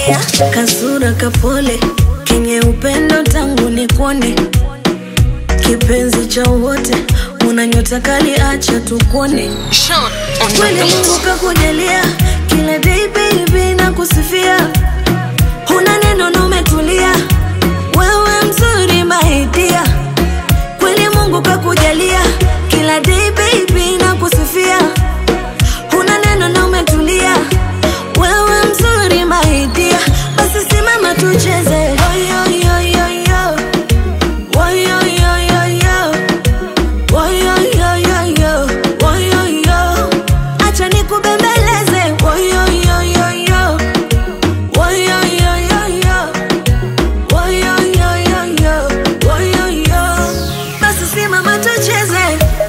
kujalia kasura kapole kenye upendo tangu ni kuone kipenzi cha wote una nyota kali acha tukuone Sean on the kweli beat. Mungu kakujalia kila day baby na kusifia, huna neno na umetulia, wewe mzuri maidia. Kweli Mungu kakujalia kila day baby na kusifia, huna neno na umetulia, wewe mzuri maidia. Basi simama tucheze Oyo, yo, yo, yo. Oyo, yo, yo, yo. Oyo, yo, yo, yo. Oyo, yo. Acha nikubembeleze Oyo, yo, yo, yo. Oyo, yo, yo, yo. Oyo, yo, yo, yo. Oyo, yo. Basi simama tucheze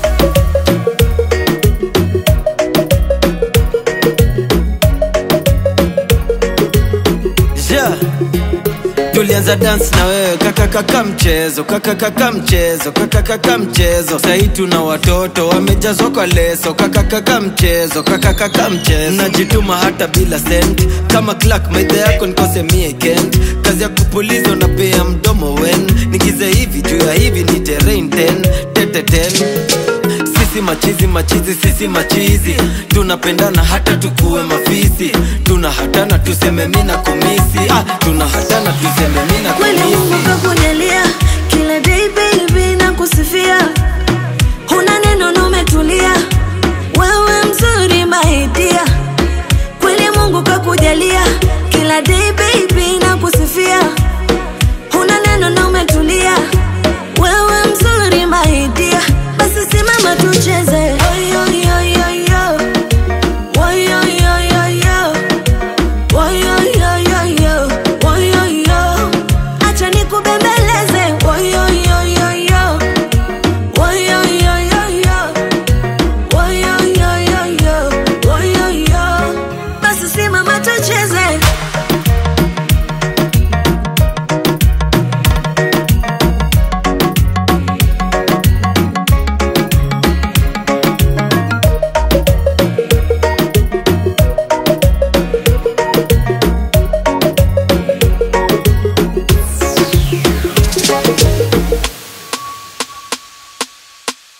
yeah. tulianza dance na wewe kakakaka mchezo kakakaka mchezo kakakaka mchezo sahii tuna watoto wamejazwa kwa leso kakakaka mchezo kakakaka mchezo najituma hata bila sent kama clark maidha yako nikose mie kent kazi ya kupuliza unapea mdomo wen nigize hivi juu ya hivi ni terrain ten tete ten sisi machizi machizi sisi machizi tunapendana hata tukuwe mafisi tuna hatana tuseme mina kumisi ah, tuna hatana tuseme mina kweli Mungu kumisi kakujalia kila day baby na kusifia, huna neno na umetulia, wewe mzuri maidia. Kweli Mungu kakujalia kila day baby na kusifia, huna neno na umetulia, wewe mzuri maidia. Basi simama tucheze Oyo, yo, yo, yo. Oyo, yo, yo, yo. Oyo, yo, yo, yo. Oyo, yo. Acha nikubembeleze Oyo, yo, yo, yo. Oyo, yo, yo, yo. Oyo, yo, yo, yo. Oyo, yo. Basi simama tucheze